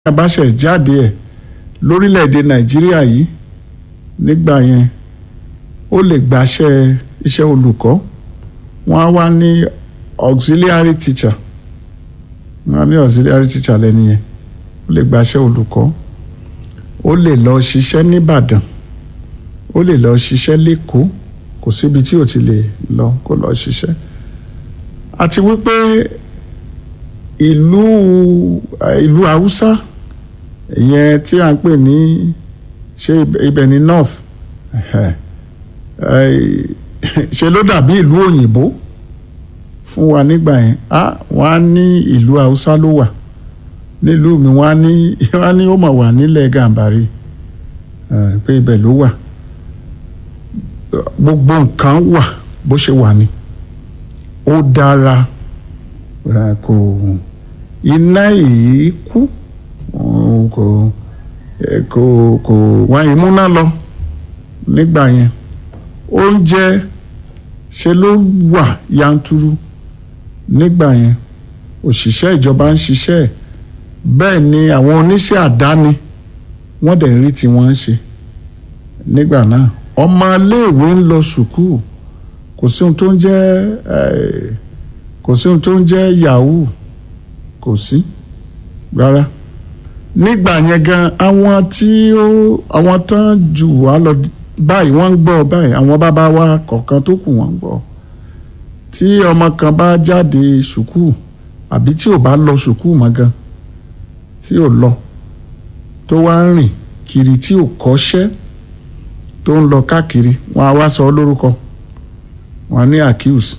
abáṣẹ jáde ẹ̀ lórílẹ̀‐èdè nàìjíríà yìí nígbà yẹn ó lè gbàṣẹ iṣẹ́ olùkọ́ wọ́n á wá ní auxiliary teacher wọ́n á ní auxiliary teacher lẹ́ni yẹn ó lè gbàṣẹ olùkọ́ ó lè lọ ṣiṣẹ́ nìbàdàn ó lè lọ ṣiṣẹ́ lẹ́kọ̀ọ́ kò síbi tí ò ti lè lọ kó lọ ṣiṣẹ́ àti wípé ìlú ìlú haúsá ìyẹn tí a ń pè ní ṣé ibẹ̀ ní north ṣe ló dàbí ìlú òyìnbó fún wa nígbà yẹn wọ́n á ní ìlú haúsá ló wà nílùú mi wọ́n á ní wọ́n á ní ó mà wà nílẹ̀ gàǹbàrí pé ibẹ̀ ló wà gbogbo nǹkan wà bó ṣe wà ní ó dára kò iná yìí kú kò kò kò wá ìmúná lọ nígbà yẹn oúnjẹ ṣe ló wà yanturu nígbà yẹn òṣìṣẹ́ ìjọba ń ṣiṣẹ́ bẹ́ẹ̀ ni àwọn oníṣẹ́ àdáni wọ́n dẹ̀ rí tí wọ́n ń ṣe nígbà náà ọmọ iléèwé ń lọ sùkúù kò sí ohun tó ń jẹ́ kò sí ohun tó ń jẹ́ yahoo kò sí rárá nígbà yẹn gan àwọn tí ó àwọn tán jù wá lọ báyìí wọ́n ń gbọ́ báyìí àwọn bàbá wa kọ̀ọ̀kan tó kù wọ́n ń gbọ́ tí ọmọ kan bá jáde sùkúù àbí tí ò bá lọ sùkúù mọ́ gan tí ò lọ tó wá ń rìn kiri tí ò kọ́ṣẹ́ tó ń lọ káàkiri wọ́n á wá sọ ọ́ lórúkọ wọ́n á ní accuse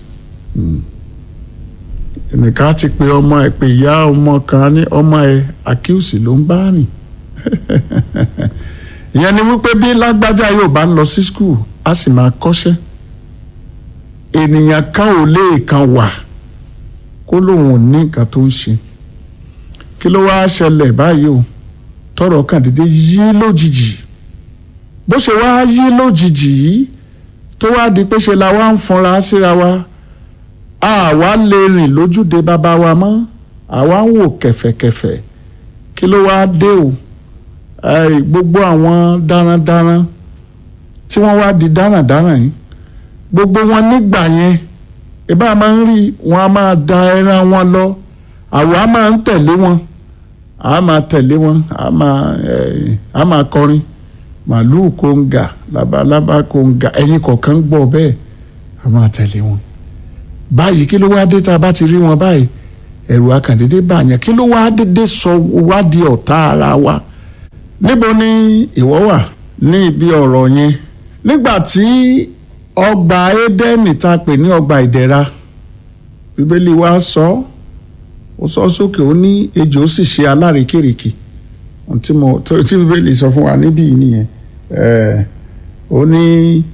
ẹnìkan ti pe ọmọ ẹ pé ìyá ọmọ kan ní ọmọ ẹ accuse ló ń bá rìn ìyẹn ni wípé bí lágbájá yóò bá lọ sí skul á sì máa kọ́ṣẹ́ ènìyàn kan ò lè kan wà kó lóun ò ní nǹkan tó ń ṣe kí ló wá ṣẹlẹ̀ báyìí o tọrọ kan dédé yí lójijì bó ṣe wá yí lójijì yìí tó wá di pé ṣe la wá ń fọnra síra wa àwa lè rìn lójúde bàbá wa mọ́ àwa ń wò kẹ̀fẹ̀kẹ̀fẹ̀ kí ló wá dé o gbogbo àwọn darandaran tí wọ́n wá di darandaran yìí gbogbo wọn nígbà yẹn ìbá máa ń rí wọn a máa da ẹran wọn lọ àwa máa ń tẹ̀lé wọn a máa tẹ̀lé wọn a máa a máa kọrin màlúù kóńgà labalábá kóńgà ẹyin kọ̀ọ̀kan gbọ́ bẹ́ẹ̀ a máa tẹ̀lé wọn báyìí kí ló wá dé tá a bá ti rí wọn báyìí ẹ̀rù akàndédé bàyàn kí ló wá dédé sọ wá di ọ̀tá ara wa níbo ni ìwọ wà ní ibi ọ̀rọ̀ yẹn nígbà tí ọgbà édẹ́nì tá a pè ní ọgbà ìdẹ̀ra bíbélì wa sọ ó sọ sókè ó ní ejò sì ṣe alárekérekè tí mo tí bíbélì sọ fún wa níbí yìí nìyẹn ó ní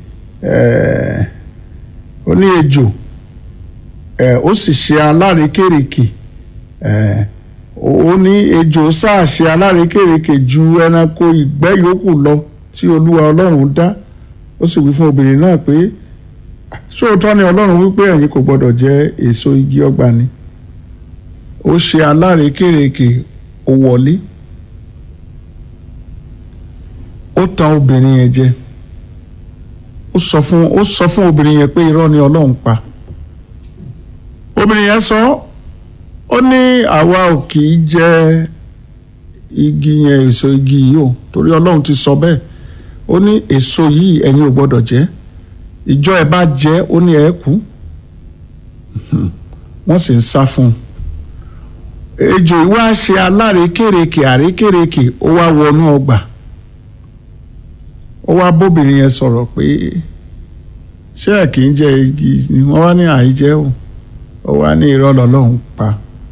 ó ní ejò ó sì ṣe alárekérekè ó ní ejò sáà ṣe alárekérekè ju ẹranko ìgbẹ́ yòókù lọ tí olúwa ọlọ́run dá ó sì wí fún obìnrin náà pé sóòótọ́ ni ọlọ́run wípé ẹ̀yin kò gbọ́dọ̀ jẹ èso igi ọgbà ni ó ṣe alárekérekè ó wọlé ó tan obìnrin yẹn jẹ ó sọ fún ó sọ fún obìnrin yẹn pé irọ́ ni ọlọ́run pa obìnrin yẹn sọ ó ní àwa ò kì í jẹ igi yẹn èso igi yìí o torí ọlọ́run ti sọ bẹ́ẹ̀ ó ní èso yìí ẹ̀yin ò gbọ́dọ̀ jẹ ìjọ ẹ̀ bá jẹ ó ní ẹ̀ kú wọ́n sì ń sá fún un ejò ìwá ṣe alárekérekè àrékérekè ó wá wọnú ọgbà ó wá bóbìnrin yẹn sọ̀rọ̀ pé ṣé ẹ̀ kì í jẹ igi ni wọ́n wá ní àìjẹ́ o ó wá ní irọ́ lọ́lọ́run pa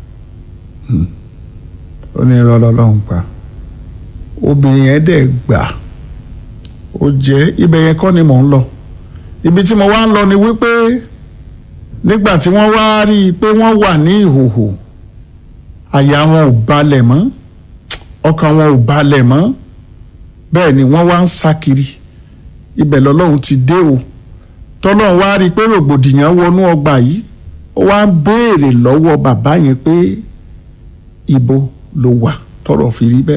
ó ní irọ́ lọ́lọ́run pa obìnrin yẹn dẹ̀ gbà ó jẹ́ ibẹ̀ yẹn kọ́ ni mò ń lọ ibi tí mo wá ń lọ ni wípé nígbà tí wọ́n wá rí i pé wọ́n wà ní ìhòhò àyà wọn ò balẹ̀ mọ́ ọkàn wọn ò balẹ̀ mọ́ bẹ́ẹ̀ ni wọ́n wá ń sá kiri ibẹ̀ lọ́lọ́run ti dé o tọ́lọ́run wá rí i pé rògbòdìyàn wọnú ọgbà yìí ó wá ń béèrè lọ́wọ́ bàbá yẹn pé ibo ló wà tọ́rọ̀ fi rí bẹ́ẹ̀.